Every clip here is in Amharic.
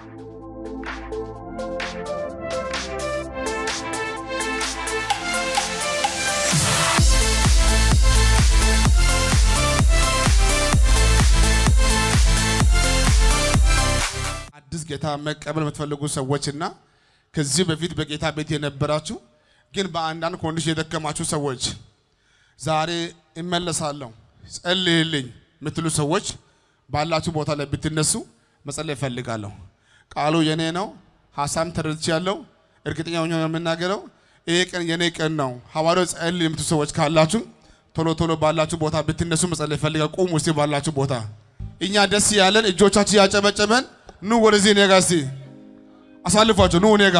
አዲስ ጌታ መቀበል የምትፈልጉ ሰዎችና ከዚህ በፊት በጌታ ቤት የነበራችሁ ግን በአንዳንድ ኮንዲሽን የደከማችሁ ሰዎች ዛሬ እመለሳለሁ ጸልይልኝ የምትሉ ሰዎች ባላችሁ ቦታ ላይ ብትነሱ መጸለይ እፈልጋለሁ። ቃሉ የኔ ነው። ሀሳብ ተረድቻለሁ። እርግጠኛ ሆኜ ነው የምናገረው። ይሄ ቀን የኔ ቀን ነው። ሐዋርያው ጸልይ የምትሉ ሰዎች ካላችሁ ቶሎ ቶሎ ባላችሁ ቦታ ብትነሱ መጸለይ እፈልጋለሁ። ቁሙ እስቲ ባላችሁ ቦታ። እኛ ደስ ያለን እጆቻችን ያጨበጨበን ኑ ወደዚህ እኔ ጋ እስቲ አሳልፏቸው። ኑ እኔ ጋ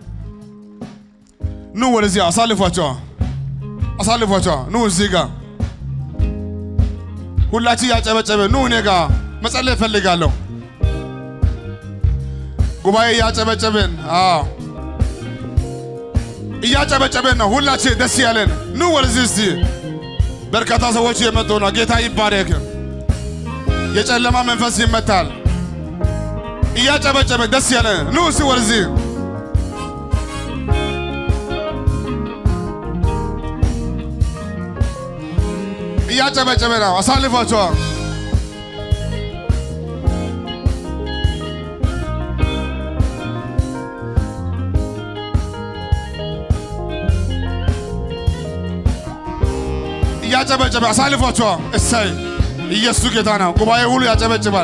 ኑ ወደዚህ አሳልፏቸው፣ አሳልፏቸው። ኑ እዚህ ጋ ሁላችን ያጨበጨበ ኑ እኔ ጋ መጸለይ እፈልጋለሁ። ጉባኤ እያጨበጨብን አዎ እያጨበጨብን ነው። ሁላችን ደስ ያለን ኑ ወደዚህ እስቲ። በርካታ ሰዎች የመጡ ነው። ጌታ ይባረክ። የጨለማ መንፈስ ይመታል። እያጨበጨበ ደስ ያለን ኑ እስቲ ወደዚህ እያጨበጨበ ነው። አሳልፏቸዋል። እያጨበጨበ አሳልፏቸዋል። እሰይ ኢየሱስ ጌታ ነው። ጉባኤ ሁሉ ያጨበጭባል።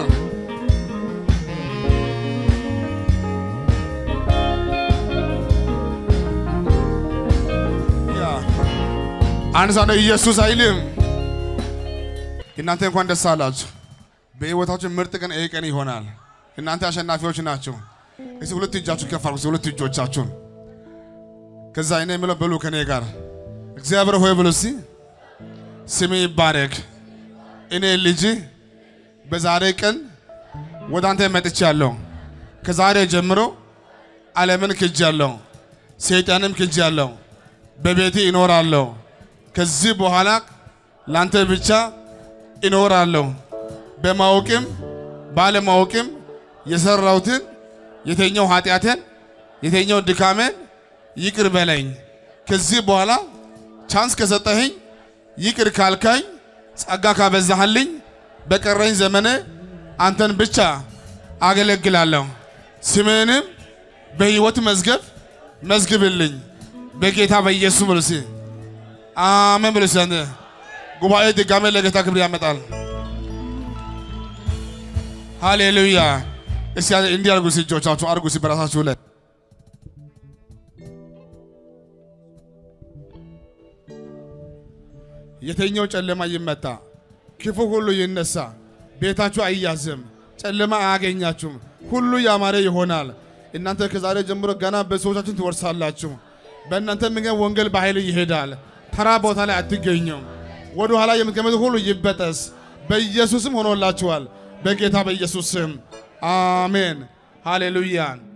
አንድ ሰው ነው ኢየሱስ አይልም። እናንተ እንኳን ደስ አላችሁ። በሕይወታችሁ ምርጥ ቀን ይሄ ቀን ይሆናል። እናንተ አሸናፊዎች ናቸው። እስቲ ሁለት እጃችሁ ከፍ አድርጉ። ሁለት እጆቻችሁን ከዛ እኔ የምለው በሉ ከኔ ጋር እግዚአብሔር ሆይ ብሎ እስቲ ስሜ ይባረክ። እኔ ልጅ በዛሬ ቀን ወደ አንተ መጥቻለሁ። ከዛሬ ጀምሮ ዓለምን ክጃለሁ፣ ሰይጣንም ክጃለሁ። በቤቴ ይኖራለሁ። ከዚህ በኋላ ላንተ ብቻ እኖራለሁ። በማወቅም ባለማወቅም የሰራሁትን የተኛው ኃጢአትን የተኛው ድካሜን ይቅር በለኝ። ከዚህ በኋላ ቻንስ ከሰጠኸኝ ይቅር ካልካኝ ጸጋ ካበዛህልኝ በቀረኝ ዘመነ አንተን ብቻ አገለግላለሁ። ስምህንም በሕይወት መዝገብ መዝግብልኝ በጌታ በኢየሱስ ብሉሲ አሜን ብሉሲ። አንተ ጉባኤ ድጋሜ ለጌታ ክብር ያመጣል። ሃሌሉያ። እስቲ እንዲህ አድርጉ፣ እስቲ እጆቻችሁ አድርጉ፣ እስቲ በራሳችሁ ላይ የተኛው ጨለማ ይመታ፣ ክፉ ሁሉ ይነሳ፣ ቤታችሁ አይያዝም፣ ጨለማ አያገኛችሁም፣ ሁሉ ያማረ ይሆናል። እናንተ ከዛሬ ጀምሮ ገና በሰዎቻችን ትወርሳላችሁ። በእናንተ ምክንያት ወንጌል በኃይል ይሄዳል። ተራ ቦታ ላይ አትገኙም። ወደ ኋላ የምትገመቱ ሁሉ ይበጠስ። በኢየሱስም ሆኖላችኋል። በጌታ በኢየሱስ ስም አሜን። ሃሌሉያ